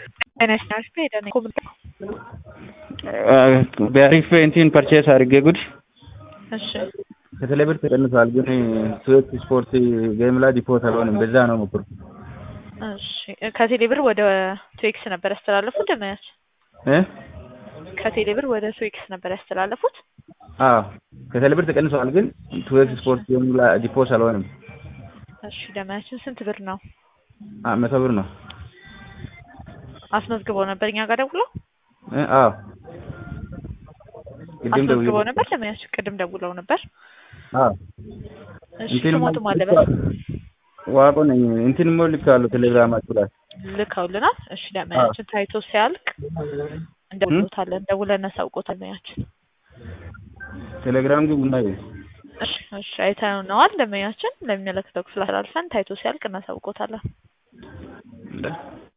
ፋይናንስ አሪፍ ሄደ ነው ኮምል በአሪፍ እንትን ፐርቼስ አድርጌ ጉድ እሺ ከተለብር ተቀንሷል፣ ግን ስዌት ስፖርት ጌም ላይ ዲፖት አልሆንም። በዛ ነው ሞክሩ። እሺ ከቴሌብር ወደ ትዌክስ ነበር ያስተላለፉት ደመያች እ ከቴሌብር ወደ ትዌክስ ነበር ያስተላለፉት። አዎ ከተለብር ተቀንሷል፣ ግን ስዌት ስፖርት ጌም ላይ ዲፖት አልሆንም። እሺ ደመያችን ስንት ብር ነው አ መቶ ብር ነው። አስመዝግበው ነበር እኛ ጋር ደውለው እ አዎ ቅድም ደውዬ አስመዝግበው ነበር ደመያች ቅድም ደውለው ነበር። አዎ እሺ እንትን ስሞቱ ማለበት ዋቆ ነኝ እንትን ሞ ልካለሁ ቴሌግራማችሁ ላይ ልከውልናል። እሺ ደመያችን ታይቶ ሲያልቅ እንደውሎታለን ደውለን እናሳውቆታል ደመያችን ቴሌግራም ግቡና እዩ። እሺ እሺ አይተነዋል። ደመኛችን ለሚመለከተው ክፍል አላልፈን ታይቶ ሲያልቅ እናሳውቆታለን።